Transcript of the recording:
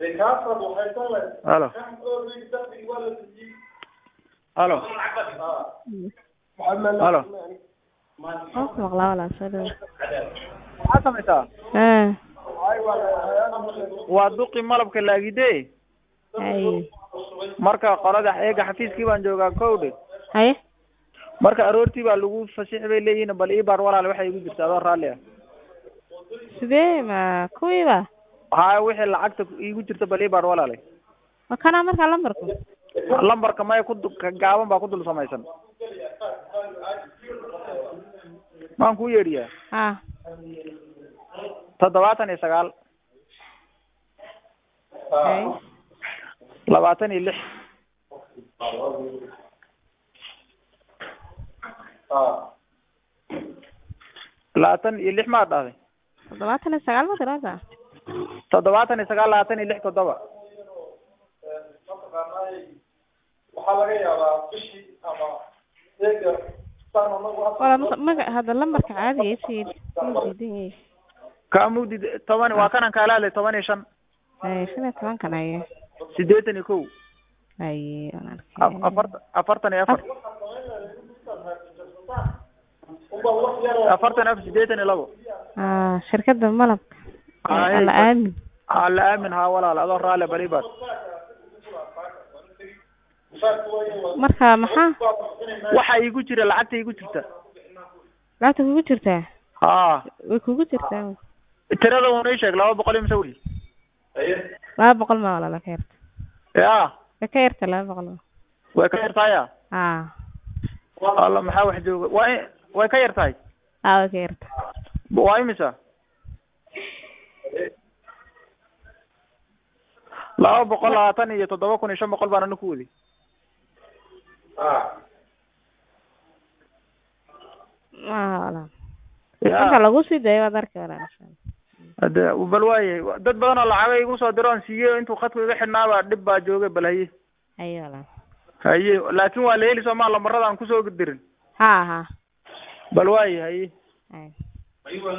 halo halo halo Waan ku maqlaa walaal soo dhawo maxaad samaysaa haa waa duqi malabka laagide haye marka qolada eega xafiiskii baan joogaa kowdhe haye marka aroortii baa lagu fasixi bay leeyihiin bal ii baar walaal waxay igu jirta adoo raalli ah sidee ma kuwiiba haya wixii lacagta iigu jirta bal ii baar walaale ma kanaa markaa lambarku lambarka maya ku du- ka gaaban baa ku dul samaysan maan kuu yeedhiyaa haa toddobaatan iyo sagaal haye labaatan iyo lix labaatan iyo lix maad dhahday toddobaatan iyo sagaal ma tiraada toddobaatan iyo sagaal labaatan iyo lix toddoba wala ma- maga hadda lambarka caadiga isii diidan yahay kaa mugdi toban waa kanan kaala hadlay toban iyo shan haye shan iyo tobankan haye siddeetan iyo kow haye waan A- arkay afarta afartan iyo afar afartan iyo afar siddeetan iyo labo haa shirkadda malabka Haye. alla aamin ha la aamin haa walaal adoo raalle bal ii baar marka maxaa waxa iigu jira lacagta iigu jirta lacagta kugu jirtaa haa way kugu jirtaa tirada uuna ii sheeg laba boqol iyo mise weli laba boqol ma walaala ka yarta ya way ka yarta laba boqol ma way ka yar tahaya haa alla maxaa wax jooga waa i- way ka yar tahay haa way ka yarta waa imisa laba boqol labaatan iyo toddoba kun iyo shan boqol baan ana ku wadi ma walaal marka ya lagu sii dayo waad arki walaal hade bal waaye dad badan oo lacaga igu soo diro aan siiye intuu khadku iga xidhnaaba dhib baa joogay bal haye haye walaal haye laakin waa la heli soomaa lambarada aan kusoo dirin haa haa bal waaye haye haye